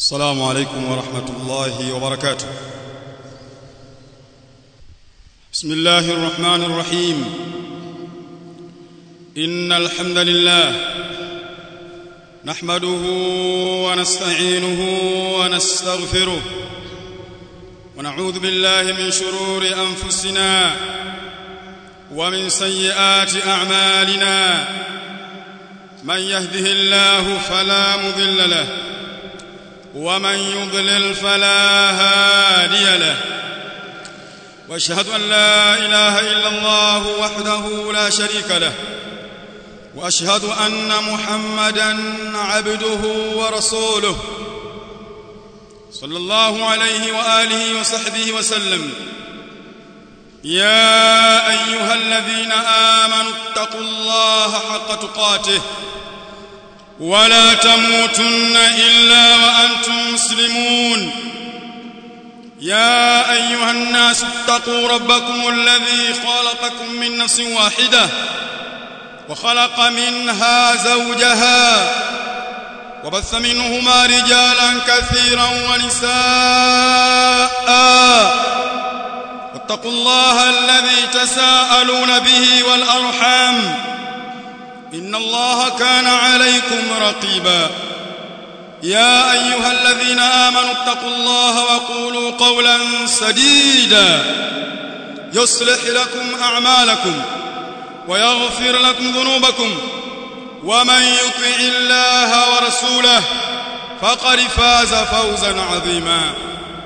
السلام عليكم ورحمة الله وبركاته بسم الله الرحمن الرحيم إن الحمد لله نحمده ونستعينه ونستغفره ونعوذ بالله من شرور أنفسنا ومن سيئات أعمالنا من يهده الله فلا مضل له ومن يضلل فلا هادي له واشهد ان لا اله الا الله وحده لا شريك له واشهد ان محمدا عبده ورسوله صلى الله عليه واله وصحبه وسلم يا ايها الذين امنوا اتقوا الله حق تقاته ولا تموتن الا وانتم مسلمون يا ايها الناس اتقوا ربكم الذي خلقكم من نفس واحده وخلق منها زوجها وبث منهما رجالا كثيرا ونساء واتقوا الله الذي تساءلون به والارحام ان الله كان عليكم رقيبا يا ايها الذين امنوا اتقوا الله وقولوا قولا سديدا يصلح لكم اعمالكم ويغفر لكم ذنوبكم ومن يطع الله ورسوله فقد فاز فوزا عظيما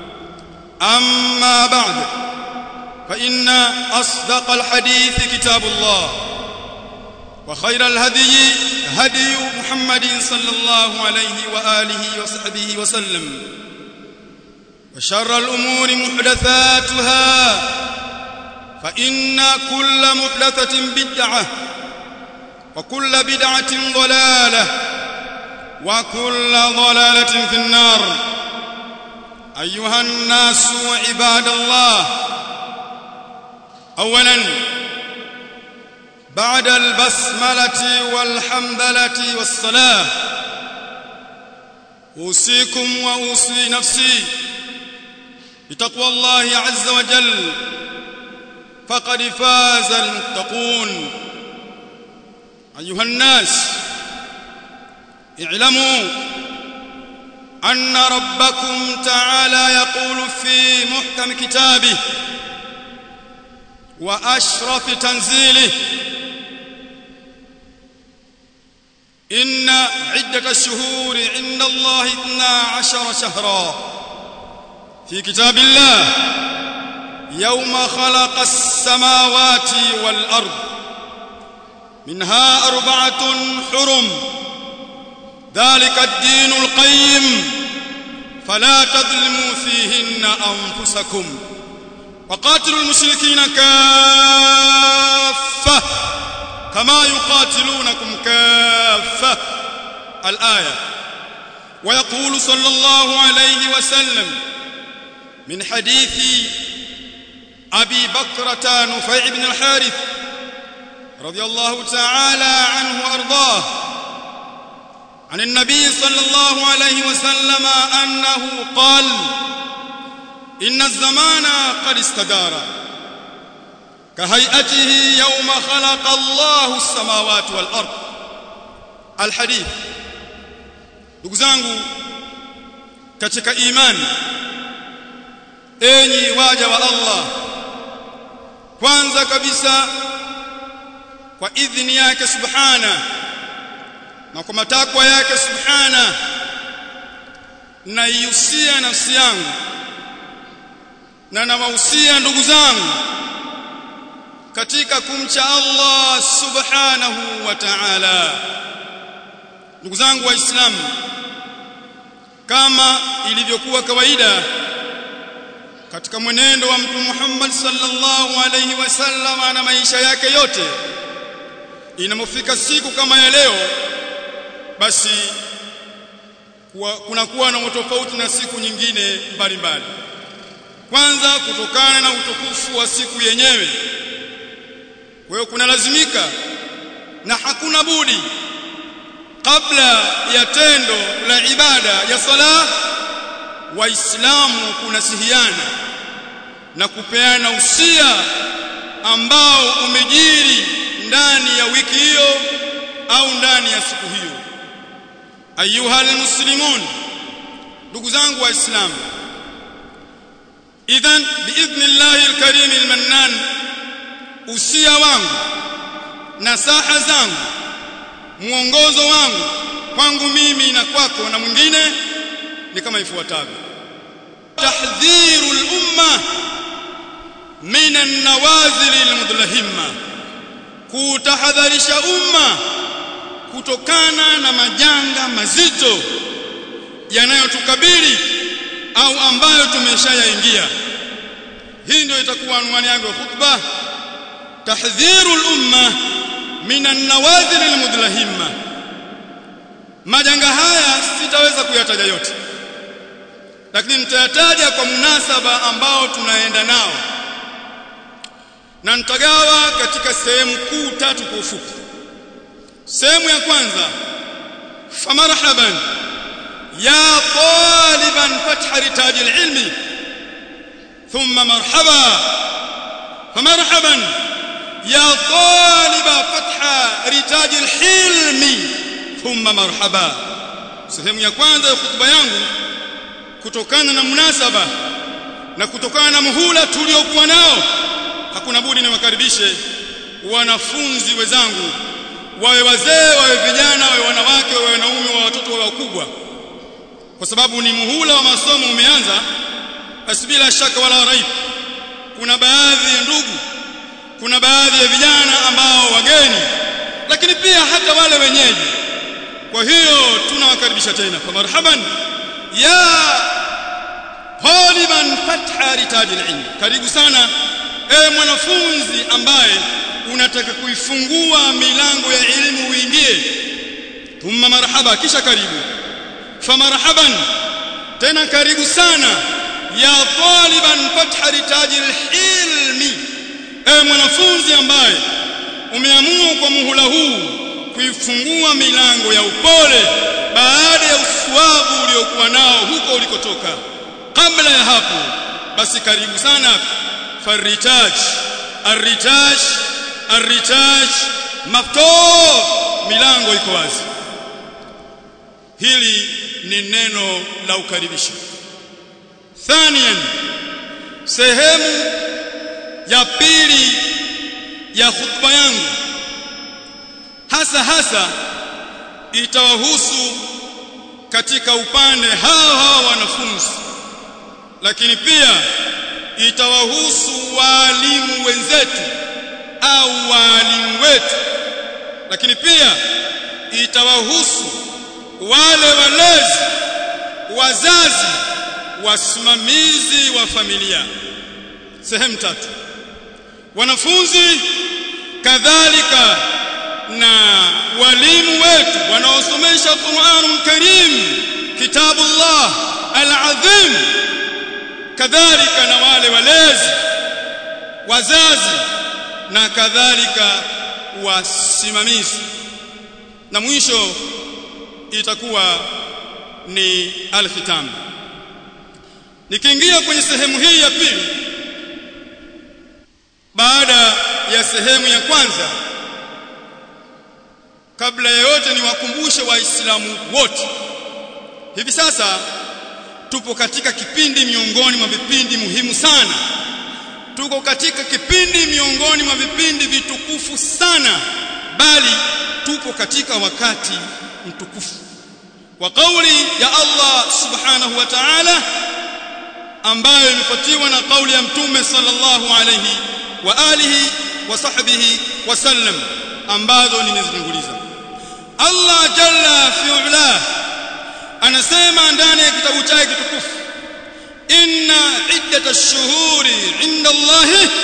اما بعد فان اصدق الحديث كتاب الله وخير الهدي هدي محمد صلى الله عليه واله وصحبه وسلم وشر الامور محدثاتها فان كل محدثه بدعه وكل بدعه ضلاله وكل ضلاله في النار ايها الناس عباد الله اولا بعد البسملة والحمدلة والصلاة أوصيكم وأوصي نفسي بتقوى الله عز وجل فقد فاز المتقون أيها الناس اعلموا أن ربكم تعالى يقول في محكم كتابه وأشرف تنزيله إن عدة الشهور عند الله اثنا عشر شهرا في كتاب الله يوم خلق السماوات والأرض منها أربعة حرم ذلك الدين القيم فلا تظلموا فيهن أنفسكم وقاتلوا المشركين كافة كما يقاتلونكم كافة الآية ويقول صلى الله عليه وسلم من حديث أبي بكرة نفيع بن الحارث رضي الله تعالى عنه وأرضاه عن النبي صلى الله عليه وسلم أنه قال إن الزمان قد استدار كهيئته يوم خلق الله السماوات والأرض الحديث ndugu zangu katika imani enyi waja wa Allah kwanza kabisa kwa idhini yake subhana na kwa matakwa yake subhana naihusia nafsi yangu na nawahusia ndugu zangu katika kumcha Allah subhanahu wa ta'ala ndugu zangu waislamu kama ilivyokuwa kawaida katika mwenendo wa mtume Muhammad sallallahu alayhi wasallam na maisha yake yote inamofika siku kama ya leo basi kunakuwa na tofauti na siku nyingine mbalimbali kwanza kutokana na utukufu wa siku yenyewe kwa hiyo kunalazimika na hakuna budi kabla ya tendo la ibada ya sala waislamu kunasihiana na kupeana usia ambao umejiri ndani ya wiki hiyo au ndani ya siku hiyo ayuha almuslimun ndugu zangu waislamu idhan biidhnillahi alkarim almannan usia wangu nasaha zangu mwongozo wangu kwangu mimi na kwako na mwingine ni kama ifuatavyo tahdhiru al-umma min an-nawazil al-mudlahimma kutahadharisha umma kutokana na majanga mazito yanayotukabili au ambayo tumeshayaingia hii ndio itakuwa anwani yangu ya khutba tahdhiru al-umma min an-nawazil al-mudlahimma majanga haya sitaweza kuyataja yote lakini nitayataja kwa munasaba ambao tunaenda nao na nitagawa katika sehemu kuu tatu kwa ufupi sehemu ya kwanza famarhaban ya taliban fatha ritaji alilmi thumma marhaba famarhaban ya taliba fatha ritaji alhilmi thumma marhaba sehemu ya kwanza ya hutuba yangu kutokana na munasaba na kutokana na muhula tuliokuwa nao hakuna budi niwakaribishe wanafunzi wenzangu wawe wazee wawe vijana wawe wanawake wawe wanaume wawe watoto wawe wakubwa kwa sababu ni muhula wa masomo umeanza basi bila shaka wala raib kuna baadhi ya ndugu kuna baadhi ya vijana ambao wageni lakini pia hata wale wenyeji kwa hiyo tunawakaribisha tena kwa marhaban ya taliban fatha ritaji ilmi karibu sana ewe mwanafunzi ambaye unataka kuifungua milango ya elimu uingie thumma marhaba kisha karibu famarhaban tena karibu sana ya taliban fatha ritaji ilmi ewe mwanafunzi ambaye umeamua kwa muhula huu kuifungua milango ya upole baada ya uswabu uliokuwa nao huko ulikotoka kabla ya hapo basi karibu sana faritaj arritaj arritaj maftuh milango iko wazi hili ni neno la ukaribisho thanian sehemu ya pili ya khutba yangu hasa hasa itawahusu katika upande hao hao wanafunzi lakini pia itawahusu walimu wenzetu au walimu wetu lakini pia itawahusu wale walezi wazazi wasimamizi wa familia sehemu tatu wanafunzi kadhalika na walimu wetu wanaosomesha Qur'anul Karim kitabullah al-azim kadhalika na wale walezi wazazi na kadhalika wasimamizi na mwisho itakuwa ni al-khitam nikiingia kwenye sehemu hii ya pili baada ya sehemu ya kwanza kabla ya yote niwakumbushe waislamu wote hivi sasa tupo katika kipindi miongoni mwa vipindi muhimu sana tuko katika kipindi miongoni mwa vipindi vitukufu sana bali tupo katika wakati mtukufu wa kauli ya Allah subhanahu wa ta'ala ambayo imefuatiwa na kauli ya mtume sallallahu alayhi wa alihi wa sahbihi wasallam ambazo nimezitanguliza Allah jalla fi ula anasema ndani ya kitabu chake kitukufu inna iddata ash-shuhuri 'inda Allah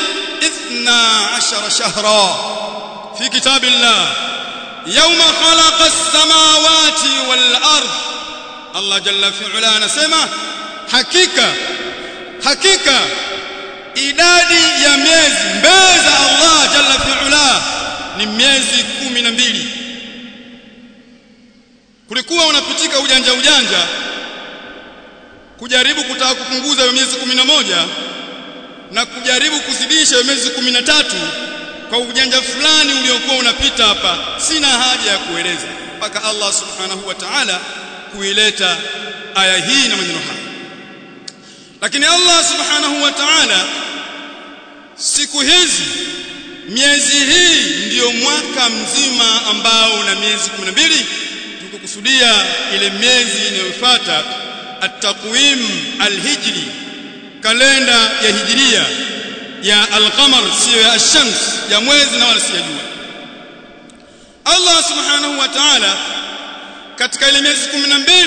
12 shahra fi kitabillah yawma khalaqa as-samawati wal ard Allah jalla fi ula anasema hakika hakika idadi ya miezi mbele za Allah jalla fi ula ni miezi kumi na mbili kulikuwa unapitika ujanja ujanja kujaribu kutaka kupunguza hiyo miezi kumi na moja na kujaribu kuzidisha hiyo miezi kumi na tatu kwa ujanja fulani uliokuwa unapita hapa sina haja ya kueleza mpaka Allah subhanahu wa ta'ala kuileta aya hii na maneno haya lakini Allah subhanahu wa ta'ala siku hizi miezi hii ndiyo mwaka mzima ambao una miezi 12 tukikusudia ile miezi inayofuata at-taqwim al-hijri kalenda ya hijiria ya al-qamar sio ya ash-shams ya mwezi na wala si ya jua Allah subhanahu wa ta'ala katika ile miezi 12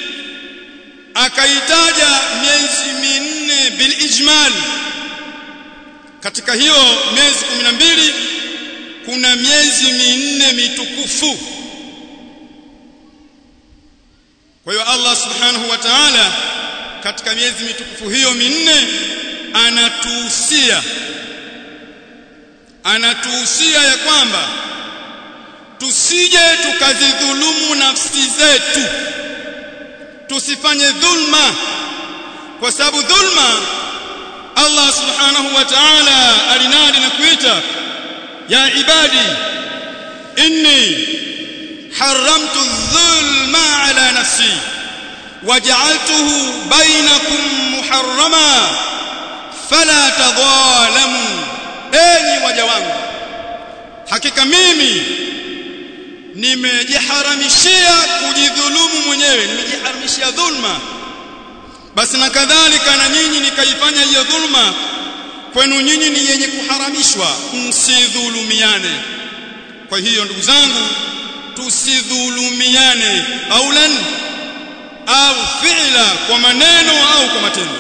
akaitaja miezi minne bil ijmal katika hiyo miezi 12 kuna miezi minne mitukufu kwa hiyo Allah subhanahu wa ta'ala katika miezi mitukufu hiyo minne anatuhusia anatuhusia ya kwamba tusije tukazidhulumu nafsi zetu tusifanye dhulma kwa sababu dhulma Allah subhanahu wa ta'ala alinadi na kuita ya ibadi inni haramtu dhulma ala nafsi waj'altuhu bainakum muharrama fala tadhalamu enyi waja wangu hakika mimi nimejiharamishia kujidhulumu mwenyewe nimejiharamishia dhulma basi na kadhalika na nyinyi nikaifanya hiyo dhulma kwenu nyinyi ni yenye kuharamishwa msidhulumiane kwa hiyo ndugu zangu tusidhulumiane aulan au fi'la kwa maneno au kwa matendo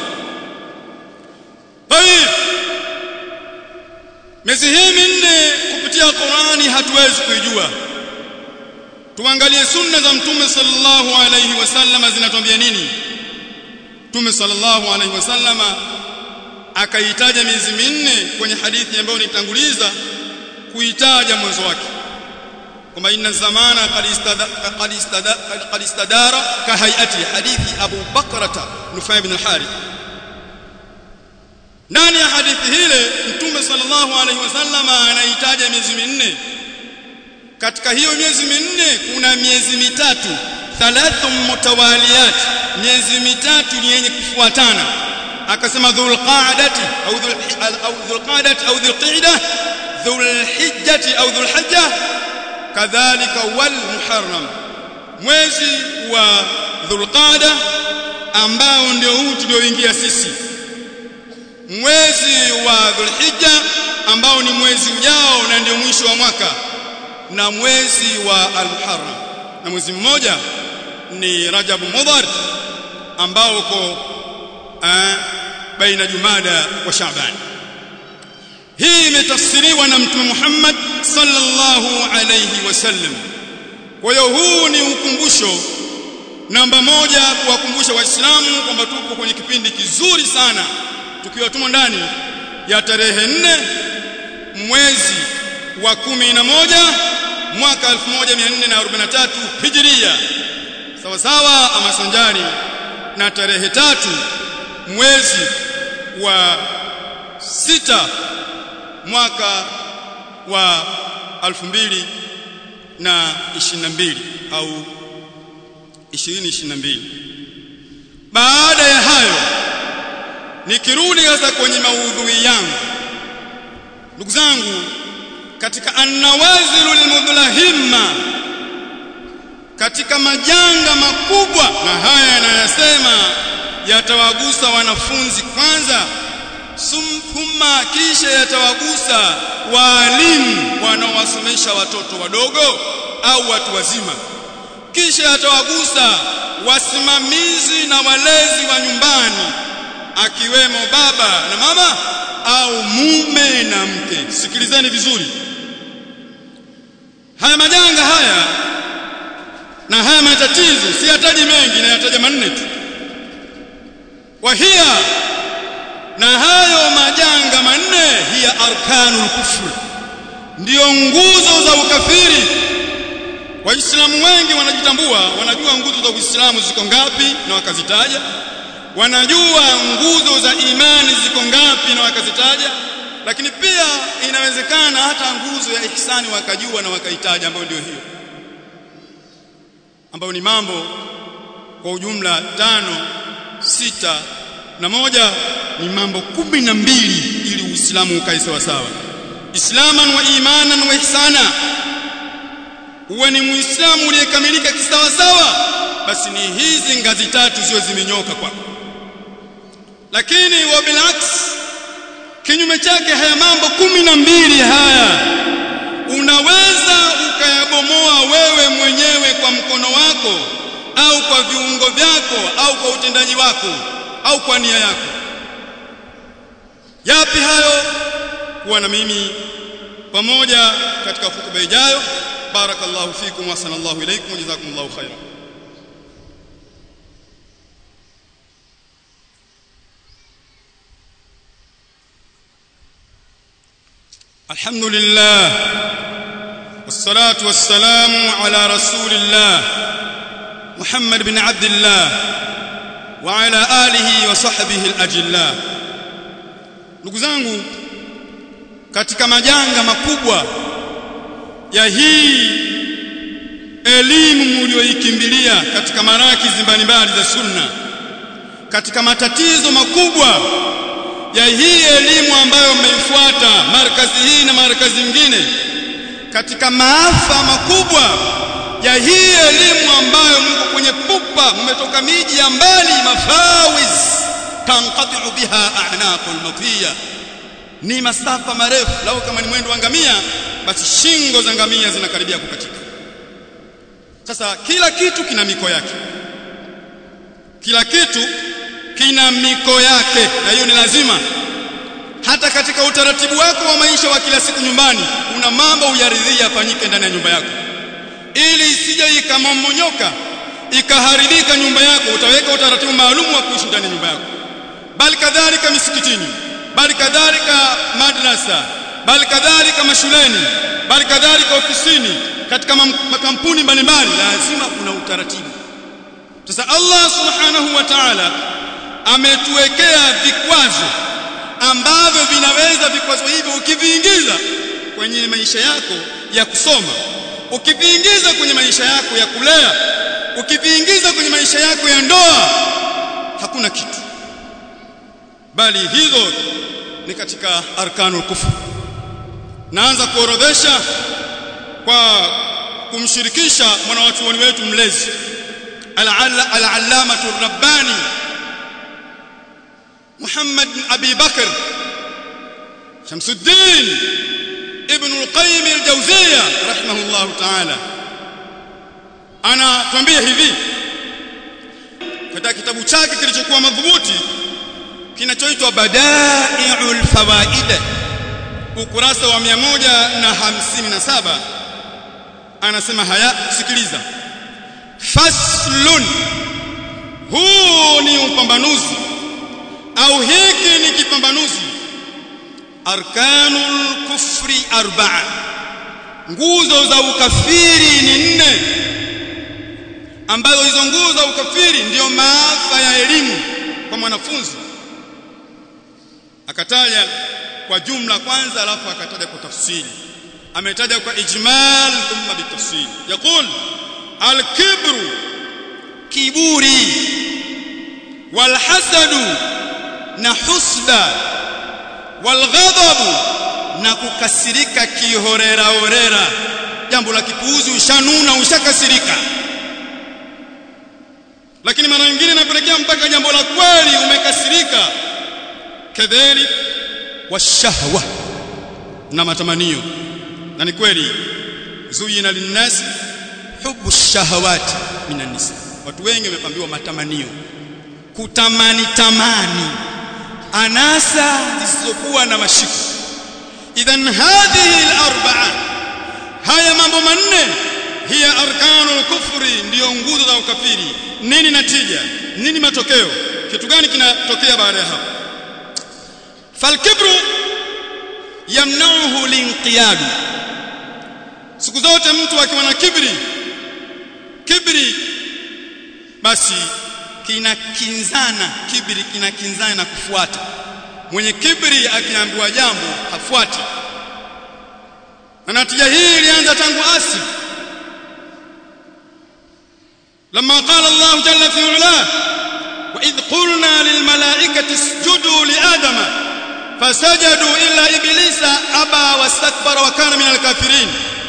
tayib miezi hii minne kupitia Qur'ani hatuwezi kuijua tuangalie sunna za mtume sallallahu alayhi wasallam zinatuambia nini mtume sallallahu alayhi wasallam akaitaja miezi minne kwenye hadithi ambayo nitanguliza kuitaja mwanzo wake kwamba inna zamana qad istadara ka hayati hadithi Abu Bakrata Nufay ibn al-Harith ndani ya hadithi hile mtume sallallahu alaihi wasallam anaitaja miezi minne katika hiyo miezi minne kuna miezi mitatu thalathu mutawaliyat miezi mitatu ni yenye kufuatana akasema dhulqa'dati au au dhulqa'dati au dhulqa'dah dhulhijjati au dhulhajja kadhalika wal muharram mwezi wa dhulqa'da ambao ndio huu tulioingia sisi mwezi wa dhulhijja ambao ni mwezi ujao na ndio mwisho wa mwaka na mwezi wa al-muharram na mwezi mmoja ni rajab mudhar ambao uko baina jumada wa shaaban hii imetafsiriwa na mtume Muhammad sallallahu alayhi wasallam kwa hiyo huu ni ukumbusho namba moja kuwakumbusha waislamu kwamba tupo kwenye kipindi kizuri sana tukiwa tumo ndani ya tarehe nne mwezi wa kumi na moja mwaka 1443 hijiria sawa sawa ama sanjari na tarehe tatu mwezi wa sita mwaka wa 2022 au 2022 baada ya hayo nikirudi sasa kwenye maudhui yangu ndugu zangu katika annawazilu lilmudlahimma katika majanga makubwa na haya yanayasema yatawagusa wanafunzi kwanza thumma kisha yatawagusa waalimu wanaowasomesha watoto wadogo au watu wazima kisha yatawagusa wasimamizi na walezi wa nyumbani akiwemo baba na mama au mume na mke sikilizeni vizuri haya majanga haya na haya matatizo si yataji mengi na yataja manne tu wahia na hayo majanga manne hiya arkanul kufr ndiyo nguzo za ukafiri waislamu wengi wanajitambua wanajua nguzo za uislamu ziko ngapi na wakazitaja wanajua nguzo za imani ziko ngapi na wakazitaja lakini pia inawezekana hata nguzo ya ihsani wakajua na wakaitaja ambayo ndio hiyo ambayo ni mambo kwa ujumla tano sita na moja ni mambo kumi na mbili ili Uislamu ukae sawa sawa islaman wa imanan wa ihsana uwe ni muislamu uliyekamilika kisawa sawa basi ni hizi ngazi tatu ziwe zimenyoka kwako lakini wa bilaks kinyume chake haya mambo kumi na mbili haya unaweza ukayabomoa wewe mwenyewe kwa mkono wako au kwa viungo vyako au kwa utendaji wako au kwa nia yako yapi hayo kuwa na mimi pamoja katika hutuba ijayo barakallahu fikum wa sallallahu ilaykum wa jazakumullahu khairan الحمد لله والصلاة والسلام على رسول الله محمد بن عبد الله وعلى آله وصحبه الأجلاء ndugu zangu katika majanga makubwa ya hii elimu mlioikimbilia katika marakizi mbalimbali za sunna katika matatizo makubwa ya hii elimu ambayo mmeifuata markazi hii na markazi nyingine katika maafa makubwa ya hii elimu ambayo mko kwenye pupa mmetoka miji ya mbali mafawiz tanqati'u biha a'naqul matiya ni masafa marefu lau kama ni mwendo wa ngamia basi shingo za ngamia zinakaribia kukatika sasa kila kitu kina miko yake kila kitu kina miko yake na hiyo ni lazima hata katika utaratibu wako wa maisha wa kila siku nyumbani kuna mambo uyaridhia yafanyike ndani ya nyumba yako ili isije ikamomonyoka ikaharibika nyumba yako utaweka utaratibu maalum wa kuishi ndani ya nyumba yako bali kadhalika misikitini bali kadhalika madrasa bali kadhalika mashuleni bali kadhalika ofisini katika makampuni mbalimbali lazima kuna utaratibu sasa Allah subhanahu wa ta'ala ametuwekea vikwazo ambavyo vinaweza vikwazo hivyo ukiviingiza kwenye maisha yako ya kusoma ukiviingiza kwenye maisha yako ya kulea ukiviingiza kwenye maisha yako ya ndoa hakuna kitu bali hizo ni katika arkanul kufr naanza kuorodhesha kwa kumshirikisha mwanawachuoni wetu mlezi al-allamatu rabbani Muhammad bin Abi Bakr Shamsuddin Ibn al-Qayyim al-Jawziyya rahimahullah ta'ala anatuambia hivi katika kitabu chake kilichokuwa madhubuti kinachoitwa Bada'i'ul Fawaid ukurasa wa 157 anasema haya sikiliza faslun huu ni upambanuzi au hiki ni kipambanuzi arkanul kufri arba'a nguzo za ukafiri ni nne ambazo hizo nguzo za ukafiri ndiyo maafa ya elimu kwa mwanafunzi akataja kwa jumla kwanza alafu akataja kwa tafsiri ametaja kwa ijmal thumma bitafsir yaqul al-kibru kiburi walhasadu na husda walghadhabu na kukasirika kihorera horera jambo la kipuuzi ushanuna ushakasirika lakini mara nyingine inapelekea mpaka jambo la kweli umekasirika kadhalik washahwa na matamanio na ni kweli zuyina linnasi hubu shahawati minan nisa watu wengi wamepambiwa matamanio kutamani tamani anasa zisizokuwa na mashiko idhan hadhihi al-arba'a haya mambo manne hiya arkanul kufri ndiyo nguzo za ukafiri nini natija nini matokeo kitu gani kinatokea baada ya hapo falkibru yamnauhu linqiyadu siku zote mtu akiwa na kibri kibri basi kinakinzana kibri kinakinzana na kufuata mwenye kibri akiambiwa jambo hafuati na natija hii ilianza tangu asili لما قال الله جل في علاه وإذ قلنا للملائكة اسجدوا لآدم فسجدوا إلا إبليس أبى واستكبر وكان من الكافرين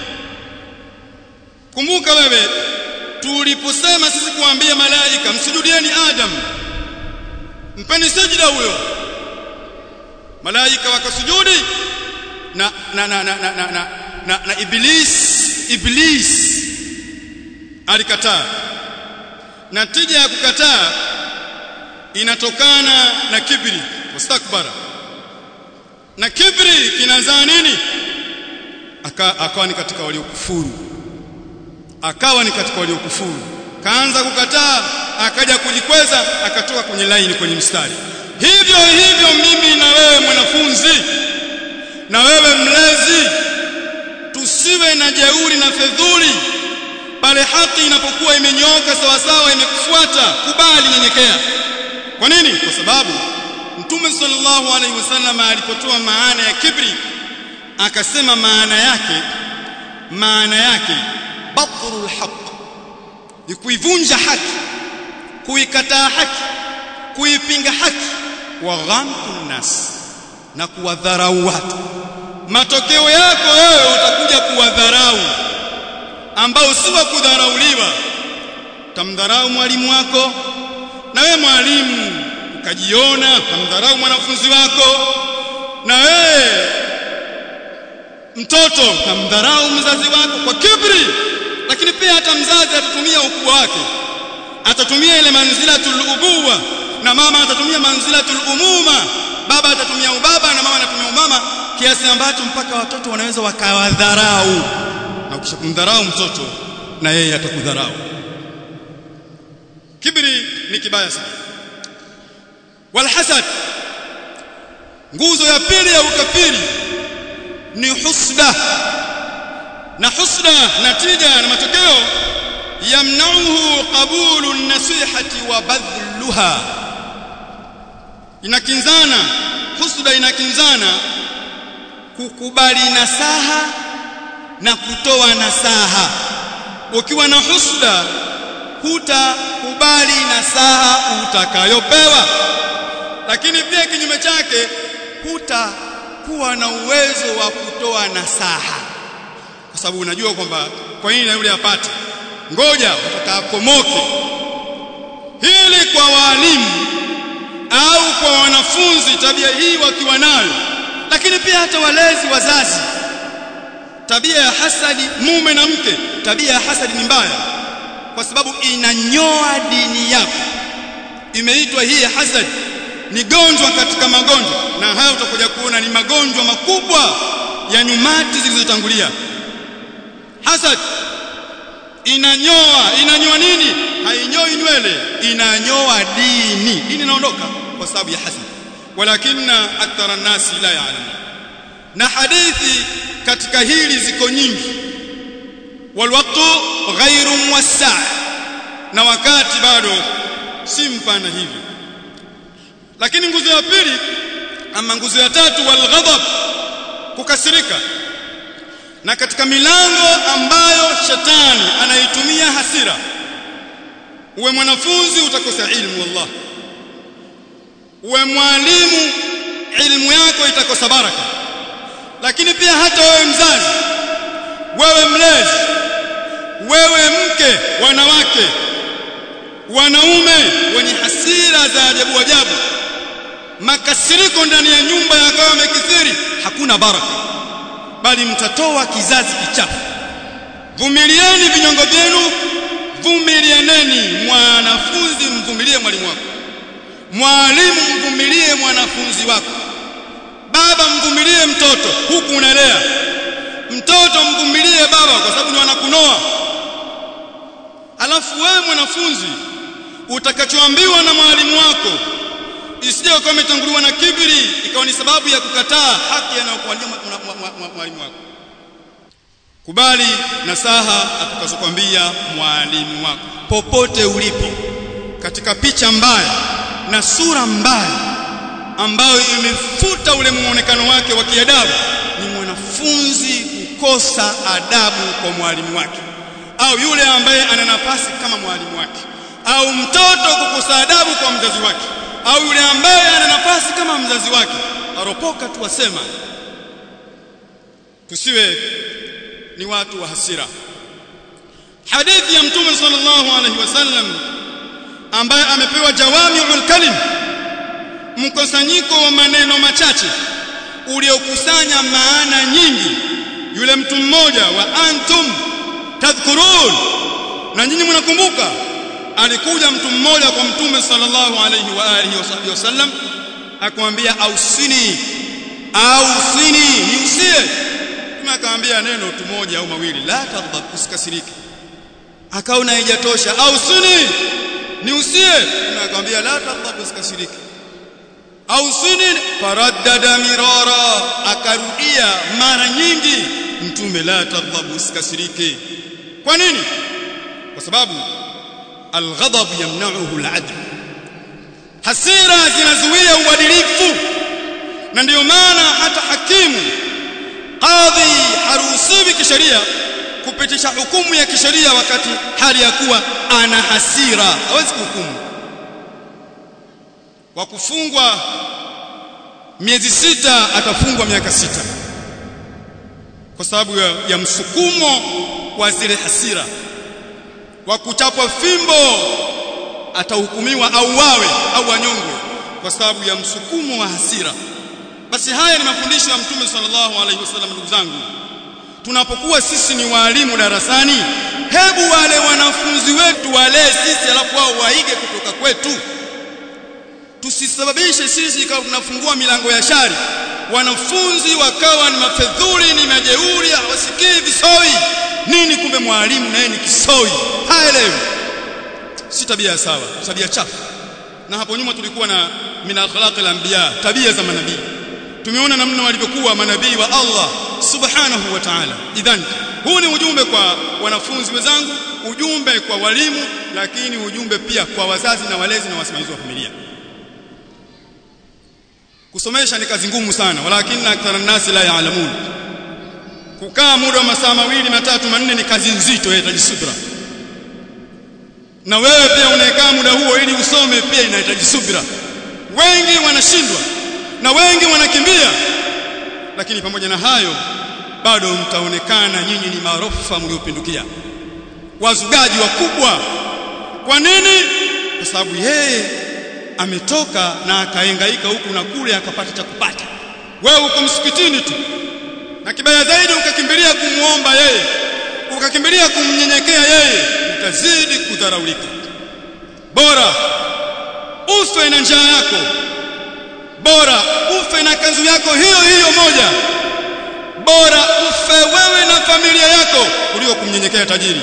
kumbuka wewe tuliposema sisi kuambia malaika msujudieni Adam mpeni sajida huyo malaika wakasujudi na na na na na, na, na, na, na iblis iblis alikataa natija ya kukataa inatokana na kibri wastakbara na kibri kinazaa nini Aka, akawa ni katika waliokufuru akawa ni katika waliokufuru kaanza kukataa akaja kujikweza akatoka kwenye laini kwenye mstari hivyo hivyo mimi na wewe mwanafunzi na wewe mlezi tusiwe na jeuri na fedhuli pale haki inapokuwa imenyooka sawa sawa imekufuata kubali nyenyekea kwa nini kwa sababu mtume sallallahu alaihi wasallam alipotoa maana ya kibri akasema maana yake maana yake batrul haq ni kuivunja haki kuikataa haki kuipinga haki wa ghamtun nas na kuwadharau watu matokeo yako wewe utakuja kuwadharau ambao si wa kudharauliwa tamdharau mwalimu wako na wewe mwalimu ukajiona tamdharau mwanafunzi wako na wewe mtoto tamdharau mzazi wako kwa kibri lakini pia hata mzazi atatumia ukubwa wake atatumia ile manzilatul ubuwa na mama atatumia manzilatul umuma baba atatumia ubaba na mama anatumia umama kiasi ambacho mpaka watoto wanaweza wakawadharau na ukishakumdharau mtoto na yeye atakudharau kibri ni kibaya sana walhasad nguzo ya pili ya ukafiri ni husda na husda natija na matokeo yamnauhu qabulu nasihati wa badluha inakinzana husda inakinzana kukubali nasaha na kutoa nasaha ukiwa na husda hutakubali nasaha utakayopewa lakini pia kinyume chake hutakuwa na uwezo wa kutoa nasaha kwa sababu unajua kwamba kwa nini na yule apate ngoja utakapomoke hili kwa walimu au kwa wanafunzi tabia hii wakiwa nayo lakini pia hata walezi wazazi tabia ya hasadi mume na mke tabia ya hasadi ni mbaya kwa sababu inanyoa dini yako imeitwa hii hasad ni gonjwa katika magonjwa na haya utakuja kuona ni magonjwa makubwa ya nyumati zilizotangulia hasad inanyoa inanyoa nini hainyoi nywele inanyoa dini dini inaondoka kwa sababu ya hasad walakinna akthara nasi la ya'lamun na hadithi katika hili ziko nyingi walwaqtu ghairu muwassa' na wakati bado si mpana hivi lakini nguzo ya pili ama nguzo ya tatu walghadab kukasirika na katika milango ambayo shetani anaitumia hasira uwe mwanafunzi utakosa ilmu wallah uwe mwalimu ilmu yako itakosa baraka lakini pia hata wewe mzazi wewe mlezi wewe mke wanawake wanaume wenye hasira za ajabu ajabu makasiriko ndani ya nyumba yakawa yamekithiri hakuna baraka bali mtatoa kizazi kichafu vumilieni vinyongo vyenu vumilianeni mwanafunzi mvumilie mwalimu wako mwalimu mvumilie mwanafunzi wako baba mvumilie mtoto huku unalea mtoto mvumilie baba kwa sababu ni wanakunoa alafu wewe mwanafunzi utakachoambiwa na mwalimu wako isije ukawa umetanguliwa na kibri ikawa ni sababu ya kukataa haki anayokuambia mwalimu wako kubali nasaha atakazokwambia mwalimu wako popote ulipo katika picha mbaya na sura mbaya ambayo imefuta ule muonekano wake wa kiadabu ni mwanafunzi kukosa adabu kwa mwalimu wake au yule ambaye ana nafasi kama mwalimu wake au mtoto kukosa adabu kwa mzazi wake au yule ambaye ana nafasi kama mzazi wake aropoka tu wasema tusiwe ni watu wa hasira hadithi ya mtume sallallahu alaihi wasallam ambaye amepewa jawami'ul kalim mkusanyiko wa maneno machache uliokusanya maana nyingi yule mtu mmoja wa antum tadhkurun na nyinyi mnakumbuka alikuja mtu mmoja kwa mtume sallallahu alaihi wa alihi wasallam akamwambia ausini ausini niusie mtume akamwambia neno tu moja au mawili la tadhab usikasirike akaona haijatosha ausini niusie mtume akamwambia la tadhab usikasirike ausini faraddada mirara akarudia mara nyingi mtume la tadhab usikasirike kwa nini kwa sababu alghadab yamna'uhu al'adl hasira zinazuia uadilifu na ndiyo maana hata hakimu qadhi haruhusiwi kisheria kupitisha hukumu ya kisheria wakati hali ya kuwa ana hasira hawezi kuhukumu kwa kufungwa miezi sita atafungwa miaka sita kwa sababu ya, ya msukumo wa zile hasira wa kuchapwa fimbo atahukumiwa au wawe au wanyongwe kwa sababu ya msukumo wa hasira basi haya ni mafundisho ya mtume sallallahu alaihi wasallam ndugu zangu tunapokuwa sisi ni walimu darasani hebu wale wanafunzi wetu walee sisi alafu wao waige kutoka kwetu tusisababishe sisi ikawa tunafungua milango ya shari wanafunzi wakawa ni mafedhuli ni majeuri hawasikii visoi nini kumbe mwalimu naye ni kisoi haelewi si tabia sawa tabia chafu na hapo nyuma tulikuwa na min akhlaq al-anbiya tabia za manabii tumeona namna walivyokuwa manabii wa Allah subhanahu wa ta'ala idhan huu ni ujumbe kwa wanafunzi wenzangu ujumbe kwa walimu lakini ujumbe pia kwa wazazi na walezi na wasimamizi wa familia kusomesha ni kazi ngumu sana walakinna akthara nasi la yaalamun kukaa muda wa masaa mawili matatu manne ni kazi nzito inahitaji subra na wewe pia unaekaa muda huo ili usome pia inahitaji subra wengi wanashindwa na wengi wanakimbia lakini pamoja na hayo bado mtaonekana nyinyi ni maarufa mliopindukia wazugaji wakubwa kwa nini kwa sababu yeye ametoka na akaengaika huku na kule akapata cha kupata wewe uko msikitini tu na kibaya zaidi ukakimbilia kumuomba yeye ukakimbilia kumnyenyekea yeye utazidi kudharaulika bora ufe na njaa yako bora ufe na kanzu yako hiyo hiyo moja bora ufe wewe na familia yako kuliko kumnyenyekea tajiri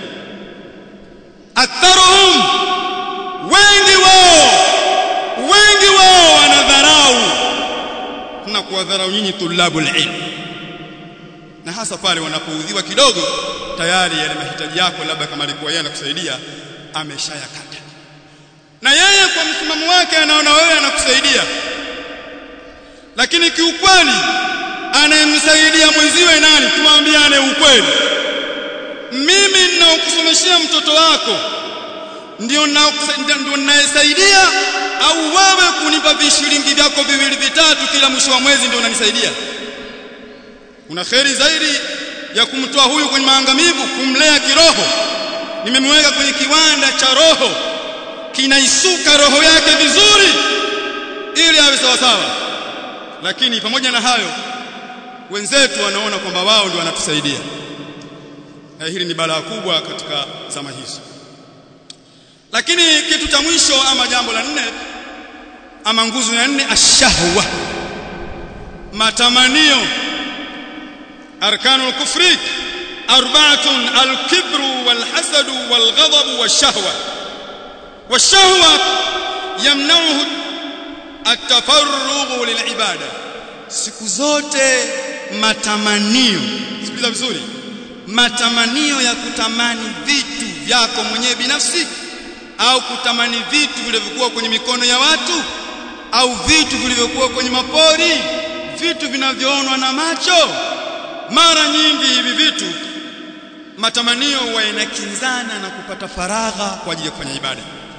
aktharuhum wengi wao wengi wao wanadharau na kuwadharau nyinyi tulabul ilm na hasa pale wanapoudhiwa kidogo tayari yale mahitaji yako labda kama alikuwa yeye anakusaidia ameshayakata na yeye kwa msimamo wake anaona wewe anakusaidia lakini kiukweli anayemsaidia mwenziwe nani tuambiane ukweli mimi ninaokusomeshia mtoto wako ndio ndio ninayesaidia au wewe kunipa vishilingi vyako viwili vitatu kila mwisho wa mwezi ndio unanisaidia kuna kheri zaidi ya kumtoa huyu kwenye maangamivu kumlea kiroho nimemweka kwenye kiwanda cha roho kinaisuka roho yake vizuri ili awe sawa sawa lakini pamoja na hayo wenzetu wanaona kwamba wao ndio wanatusaidia na hili ni balaa kubwa katika zama hizo lakini kitu cha mwisho ama jambo la nne ama nguzo ya nne ashahwa matamanio arkanul kufri arba'atun al-kibru wal-hasad wal-ghadab wash-shahwa wash-shahwa yamna'uhu at-tafarrugh lil-ibada siku zote matamanio sikiliza vizuri matamanio ya kutamani vitu vyako mwenyewe binafsi au kutamani vitu vilivyokuwa kwenye mikono ya watu au vitu vilivyokuwa kwenye mapori vitu vinavyoonwa na macho mara nyingi hivi vitu matamanio huwa yanakinzana na kupata faragha kwa ajili ya kufanya ibada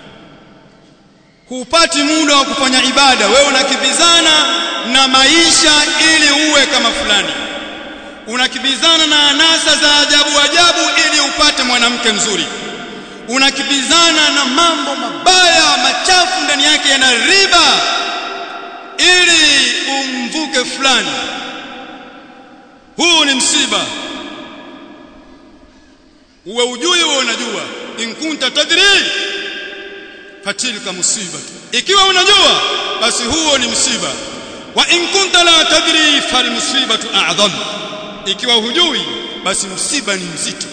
hupati muda wa kufanya ibada wewe unakibizana na maisha ili uwe kama fulani unakibizana na anasa za ajabu ajabu ili upate mwanamke mzuri unakibizana na mambo mabaya machafu ndani yake yana riba ili umvuke fulani huu ni msiba uwe ujui uwe unajua in kunta tadri fatilka musibatu ikiwa unajua basi huo ni msiba wa in kunta la tadri fal musibatu a'zam ikiwa hujui basi msiba ni mzito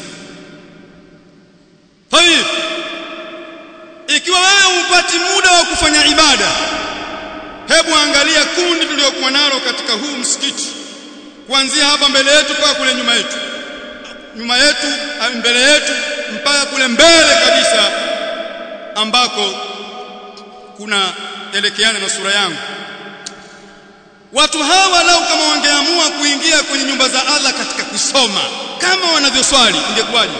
tayib ikiwa wewe upati muda wa kufanya ibada hebu angalia kundi tuliokuwa nalo katika huu msikiti kuanzia hapa mbele yetu mpaka kule nyuma yetu nyuma yetu mbele yetu mpaka kule mbele kabisa ambako kuna elekeana na sura yangu watu hawa lau kama wangeamua kuingia kwenye nyumba za Allah katika kusoma kama wanavyoswali ingekuwaje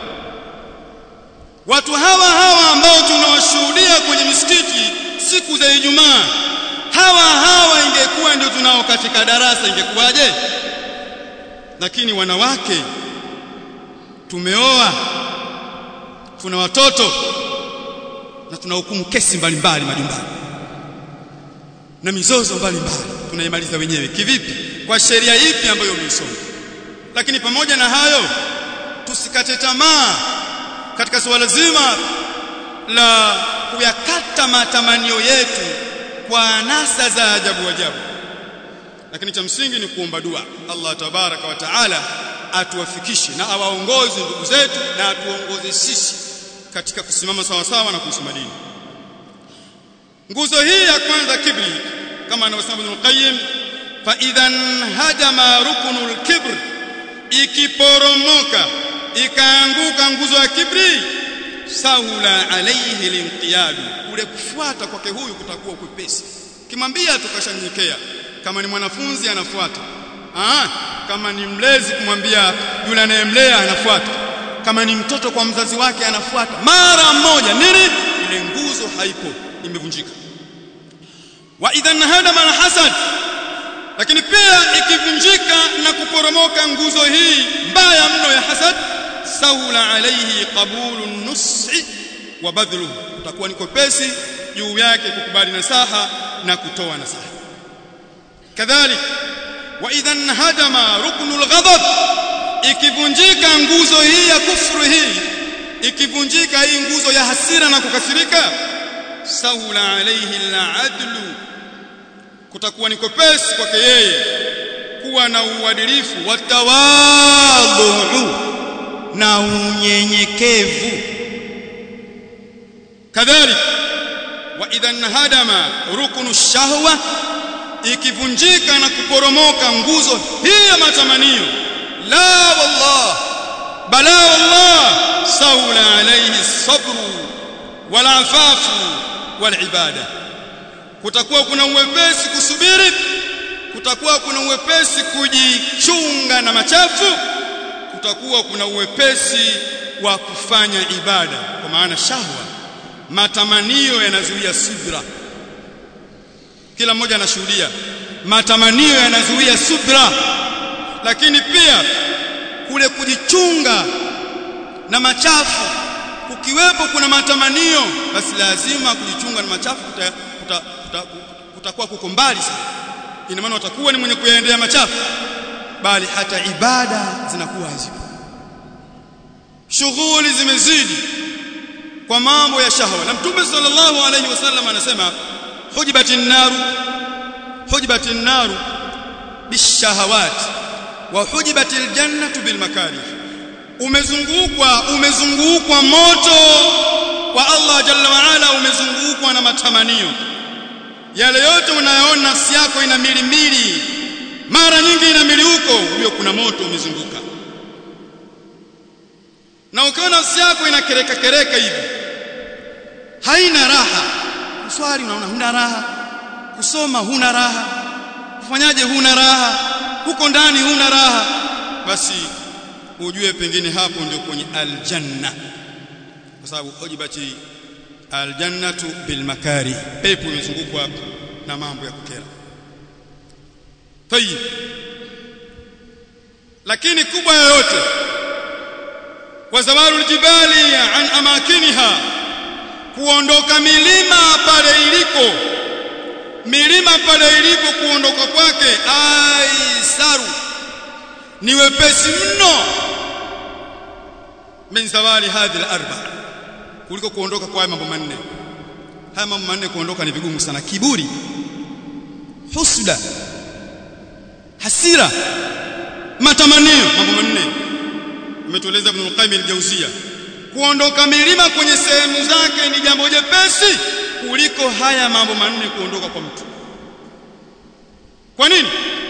watu hawa hawa ambao tunawashuhudia kwenye misikiti siku za Ijumaa hawa hawa ingekuwa ndio tunao katika darasa ingekuwaje lakini wanawake tumeoa tuna watoto na tunahukumu kesi mbalimbali majumbani na mizozo mbalimbali tunaimaliza wenyewe kivipi kwa sheria ipi ambayo umeisoma lakini pamoja na hayo tusikate tamaa katika suala zima la kuyakata matamanio yetu kwa anasa za ajabu ajabu lakini cha msingi ni kuomba dua Allah tabaraka wa taala atuwafikishe na awaongoze ndugu zetu na atuongoze sisi katika kusimama sawa sawa na kuisoma dini nguzo hii ya kwanza kibri kama anavyosema Ibn Qayyim fa idhan hadama ruknul kibr ikiporomoka ikaanguka nguzo ya kibri sahula alayhi linqiyadu kule kufuata kwake huyu kutakuwa kwepesi kimwambia tukashanyenyekea kama ni mwanafunzi anafuata ah kama ni mlezi kumwambia yule anayemlea anafuata kama ni mtoto kwa mzazi wake anafuata mara moja nini ile nguzo haipo imevunjika wa idhan hadama alhasad lakini pia ikivunjika na kuporomoka nguzo hii mbaya mno ya hasad sahula alayhi qabulu nusi wa badhluhu utakuwa ni kopesi juu yake kukubali nasaha na kutoa nasaha kadhalik wa idhan hadama ruknul ghadab ikivunjika nguzo hii ya kufuru hii ikivunjika hii nguzo ya hasira na kukasirika sahula alayhi al-adlu kutakuwa ni kopesi kwake yeye kuwa na uadilifu wa tawadhu na unyenyekevu kadhalik wa idhan hadama ruknu shahwa ikivunjika na kuporomoka nguzo hii ya matamanio la wallah bala wallah saula alayhi sabru wal afafu wal ibada kutakuwa kuna uwepesi kusubiri kutakuwa kuna uwepesi kujichunga na machafu kutakuwa kuna uwepesi wa kufanya ibada kwa maana shahwa matamanio yanazuia subra kila mmoja anashuhudia matamanio yanazuia subra lakini pia kule kujichunga na machafu kukiwepo kuna matamanio basi lazima kujichunga na machafu kuta, kuta, kuta, kutakuwa kuko mbali sana ina maana utakuwa ni mwenye kuyaendea machafu bali hata ibada zinakuwa hazipo shughuli zimezidi kwa mambo ya shahwa na mtume sallallahu alayhi wasallam anasema hujibatin naru hujibatin naru bishahawat wa hujibatil jannatu bil makarih umezungukwa umezungukwa moto wa Allah jalla wa ala umezungukwa na matamanio yale yote unayoona nafsi yako ina milimili mara nyingi ina mili huko huyo kuna moto umezunguka na ukiona nafsi yako ina kereka kereka hivi haina raha swali unaona huna raha kusoma huna raha kufanyaje huna raha huko ndani huna raha basi ujue pengine hapo ndio kwenye aljanna kwa sababu ujibati aljannatu bilmakari pepo imezungukwa na mambo ya kukera tayib lakini kubwa yoyote wa zawalu aljibali an amakiniha kuondoka milima pale iliko milima pale ilipo kuondoka kwake aisaru ni wepesi mno min zawali hadhi al-arba kuliko kuondoka kwa mambo manne haya mambo manne kuondoka ni vigumu sana kiburi husda hasira matamanio mambo manne umetueleza Ibn al-Qayyim al-Jawziyya kuondoka milima kwenye sehemu zake ni jambo jepesi kuliko haya mambo manne kuondoka kwa mtu kwa nini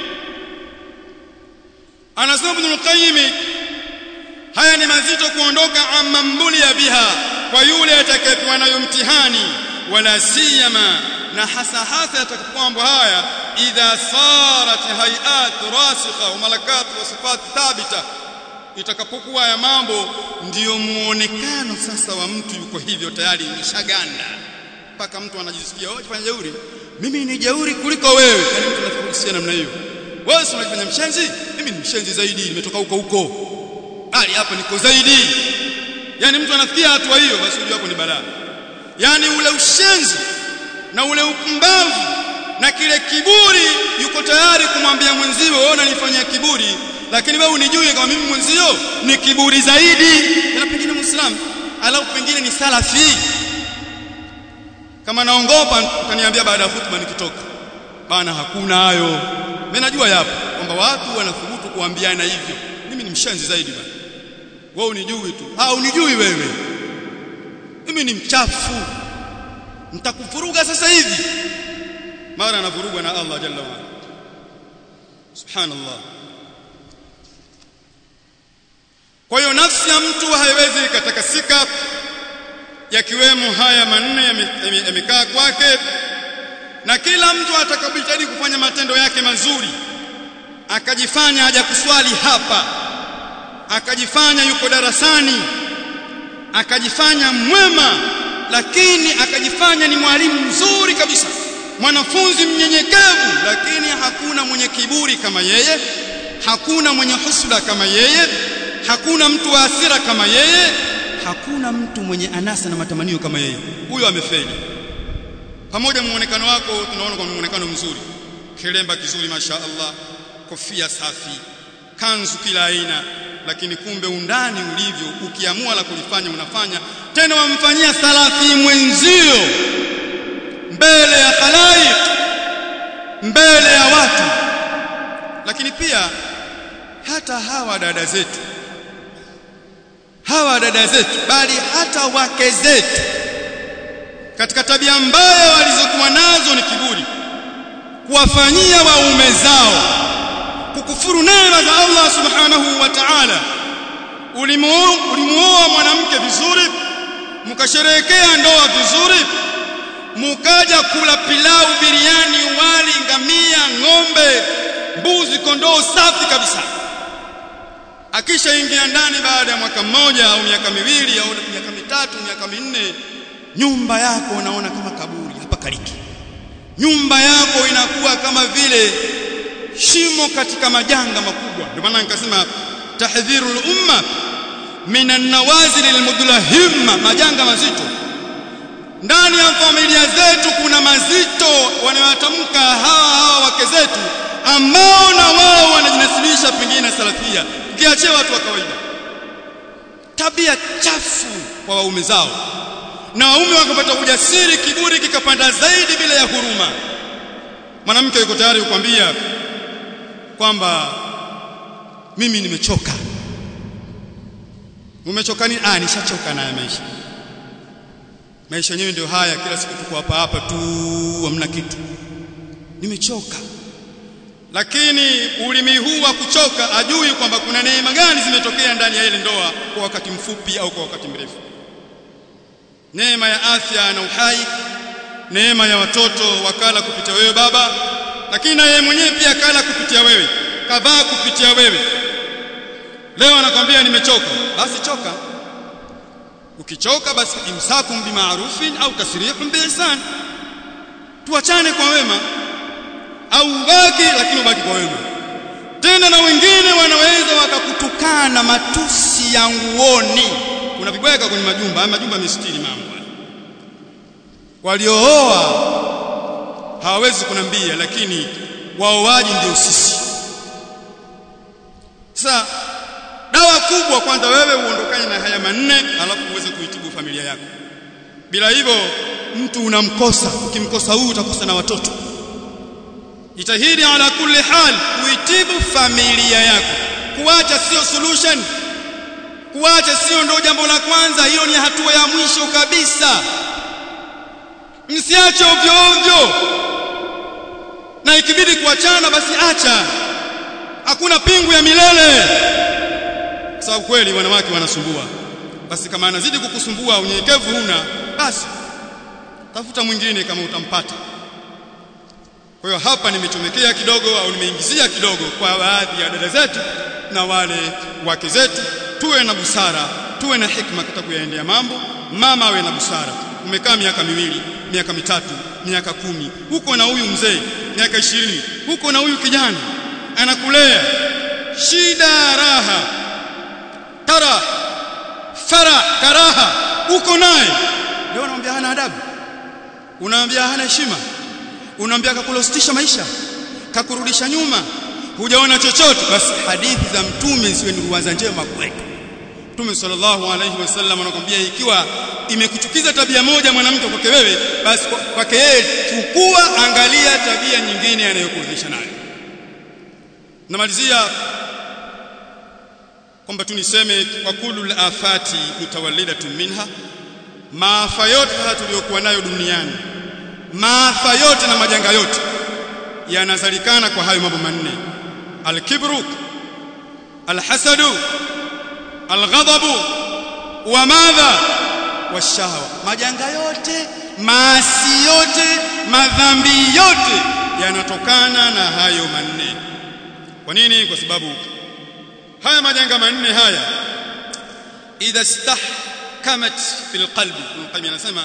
anasema Ibn al-Qayyim haya ni mazito kuondoka amambulia biha kwa yule atakayepewa nayo mtihani wala siyama na hasa hasa atakapoambo haya idha sarat hayat rasikha wa malakat wa sifat thabita itakapokuwa ya mambo ndiyo muonekano sasa wa mtu yuko hivyo tayari nishaganda mpaka mtu anajisikia wewe fanya jeuri mimi ni jeuri kuliko wewe yani mtu anafikiria namna hiyo wewe unajifanya mshenzi mimi ni mshenzi zaidi nimetoka huko huko hali hapa niko zaidi yani mtu anafikia hatua hiyo basi unajua hapo ni balaa yani ule ushenzi na ule upumbavu na kile kiburi yuko tayari kumwambia mwenzio wewe unanifanyia kiburi lakini wewe unijue kama mimi mwenzio ni kiburi zaidi na pengine muislamu alau pengine ni salafi kama naongopa utaniambia baada ya hutuba nikitoka bana hakuna hayo mimi najua yapo kwamba watu wanathubutu kuambiana hivyo mimi ni mshenzi zaidi bana wewe unijui tu ah unijui wewe mimi ni mchafu nitakufuruga sasa hivi mara anavurugwa na Allah jalla wa subhanallah kwa hiyo nafsi ya mtu haiwezi ikatakasika yakiwemo haya manne yamekaa kwake na kila mtu atakapojitahidi kufanya matendo yake mazuri akajifanya haja kuswali hapa akajifanya yuko darasani akajifanya mwema lakini akajifanya ni mwalimu mzuri kabisa mwanafunzi mnyenyekevu lakini hakuna mwenye kiburi kama yeye hakuna mwenye husda kama yeye hakuna mtu wa hasira kama yeye hakuna mtu mwenye anasa na matamanio kama yeye huyo amefeli pamoja muonekano wako tunaona kwa muonekano mzuri kilemba kizuri masha Allah kofia safi kanzu kila aina lakini kumbe undani ulivyo ukiamua la kulifanya unafanya tena wamfanyia salafi mwenzio mbele ya khalaik mbele ya watu lakini pia hata hawa dada zetu hawa dada zetu bali hata wake zetu katika tabia mbaya walizokuwa nazo ni kiburi kuwafanyia waume zao kukufuru neema za Allah subhanahu wa ta'ala ulimuoa mwanamke vizuri mkasherehekea ndoa vizuri mukaja kula pilau biriani wali ngamia ng'ombe mbuzi kondoo safi kabisa akisha ingia ndani baada ya mwaka mmoja au miaka miwili au miaka mitatu miaka minne nyumba yako unaona kama kaburi hapa kaliki nyumba yako inakuwa kama vile shimo katika majanga makubwa ndio maana nikasema tahdhirul umma minan nawazil almudlahimma majanga mazito ndani ya familia zetu kuna mazito wanayotamka hawa hawa wake zetu ambao na wao wanajinasibisha pengine na salafia ukiachia watu wa kawaida tabia chafu kwa waume zao na waume wakapata ujasiri kiburi kikapanda zaidi bila ya huruma mwanamke yuko tayari kukwambia kwamba mimi nimechoka umechoka nini ah nishachoka na maisha maisha yenyewe ndio haya kila siku tuko hapa hapa tu hamna kitu nimechoka lakini ulimi huu wa kuchoka ajui kwamba kuna neema gani zimetokea ndani ya ile ndoa kwa wakati mfupi au kwa wakati mrefu neema ya afya na uhai neema ya watoto wakala kupitia wewe baba lakini na yeye mwenyewe pia akala kupitia wewe kavaa kupitia wewe leo anakwambia nimechoka basi choka ukichoka basi imsakum bimarufin au tasrihun biihsan tuachane kwa wema au ubaki lakini ubaki kwa wema tena na wengine wanaweza wakakutukana matusi ya nguoni kuna vibweka kwenye majumba haya majumba mistiri mambo waliooa hawawezi kunambia lakini waoaji ndio sisi sasa dawa kubwa kwanza wewe uondokane na haya manne alafu uweze kuitibu familia yako bila hivyo mtu unamkosa ukimkosa huyu utakosa na watoto jitahidi ala kulli hal kuitibu familia yako kuacha sio solution kuacha sio ndo jambo la kwanza hiyo ni hatua ya mwisho kabisa msiache ovyo ovyo na ikibidi kuachana basi acha hakuna pingu ya milele sababu kweli wanawake wanasumbua basi kama anazidi kukusumbua unyenyekevu huna basi tafuta mwingine kama utampata kwa hiyo hapa nimechomekea kidogo au nimeingizia kidogo kwa baadhi ya dada zetu na wale wake zetu tuwe na busara tuwe na hikma katika kuyaendea mambo mama awe na busara umekaa miaka miwili miaka mitatu miaka kumi huko na huyu mzee miaka ishirini huko na huyu kijana anakulea shida raha tara fara karaha uko naye leo unamwambia hana adabu unamwambia hana heshima unamwambia kakulostisha maisha kakurudisha nyuma hujaona chochote basi hadithi za mtume ziwe ni ruwaza njema kwetu Mtume sallallahu alayhi wasallam anakuambia ikiwa imekuchukiza tabia moja mwanamke kwake wewe basi kwake yeye chukua angalia tabia nyingine anayokurudisha nayo namalizia kwamba tu niseme kwa kullu afati mutawallidatun minha maafa yote haya tuliyokuwa nayo duniani maafa yote na majanga yote yanazalikana kwa hayo mambo manne alkibru alhasadu alghadabu wa madha washahwa majanga yote maasi yote madhambi yote yanatokana na hayo manne kwa nini kwa sababu haya majanga manne haya idha istahkamat fil qalbi Ibn anasema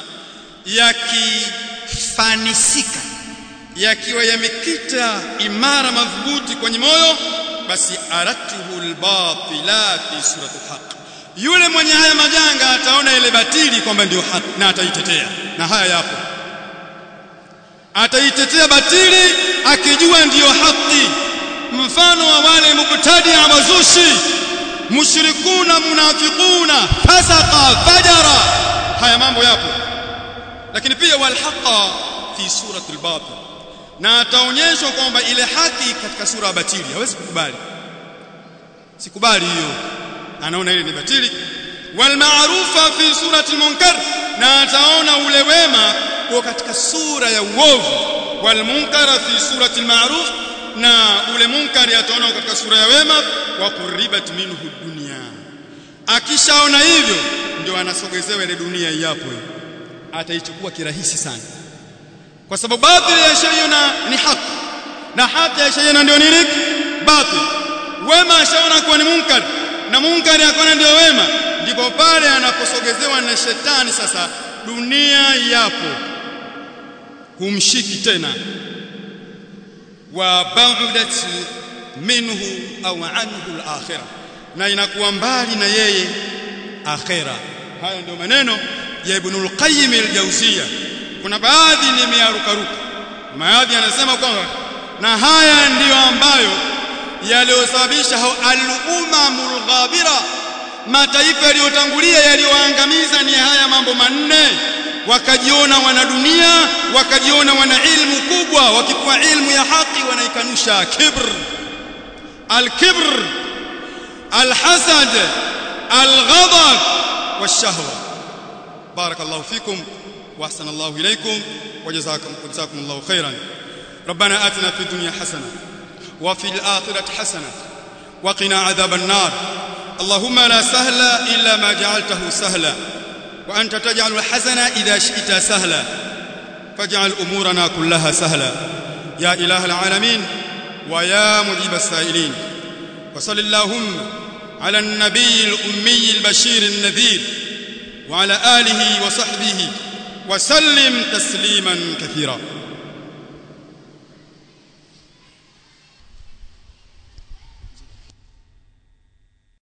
yakifanisika yakiwa yamekita imara madhubuti kwenye moyo basi aratuhu albatila fi surati alhaq yule mwenye haya majanga ataona ile batili kwamba ndio haki na ataitetea na haya yapo ataitetea batili akijua ndiyo haki mfano wa wale mubtadi wazushi mushrikuna munafiquna fasaqa fajara haya mambo yapo lakini pia walhaqa fi surati albatil na ataonyeshwa kwamba ile haki katika sura ya batili hawezi kukubali sikubali hiyo anaona ile ni batili wal ma'rufa fi surati munkar na ataona ule wema kwa katika sura ya uovu wal munkara fi surati ma'ruf na ule munkari ataona katika sura ya wema wa qurribat minhu dunya akishaona hivyo ndio anasogezewa ile dunia iyapo ataichukua kirahisi sana kwa sababu batili ya shayina ni haki na haki ya shayina ndio nini batil wema ashaona kuwa ni munkari na munkari akaona ndio wema ndipo pale anaposogezewa na shetani sasa dunia yapo humshiki tena wa ba'udat minhu au anhu al-akhirah na inakuwa mbali na yeye akhira haya ndio maneno ya Ibn al-Qayyim al-Jawziyya kuna baadhi nimearukaruka baadhi anasema kwamba na haya ndiyo ambayo yaliyosababisha al-umamul ghabira mataifa yaliyotangulia yaliyoangamiza ni haya mambo manne wakajiona wana dunia wakajiona wana ilmu kubwa wakipewa ilmu ya haki wanaikanusha kibr al-kibr al-hasad al-ghadab wash-shahwa barakallahu fikum wa ahsanallahu ilaykum wa jazakum jazakumullahu khairan ربنا آتنا في الدنيا حسنه وفي الآخرة حسنة وقنا عذاب النار اللهم لا سهل إلا ما جعلته سهلا wa anta taj'alu al-hazana idha shi'ta sahla faj'al umurana kullaha sahla ya ilaha al-alamin wa ya mujib as-sa'ilin wa sallallahu ala an-nabiy al-ummi al-bashir an-nadhir wa ala alihi wa sahbihi wa sallim tasliman kathira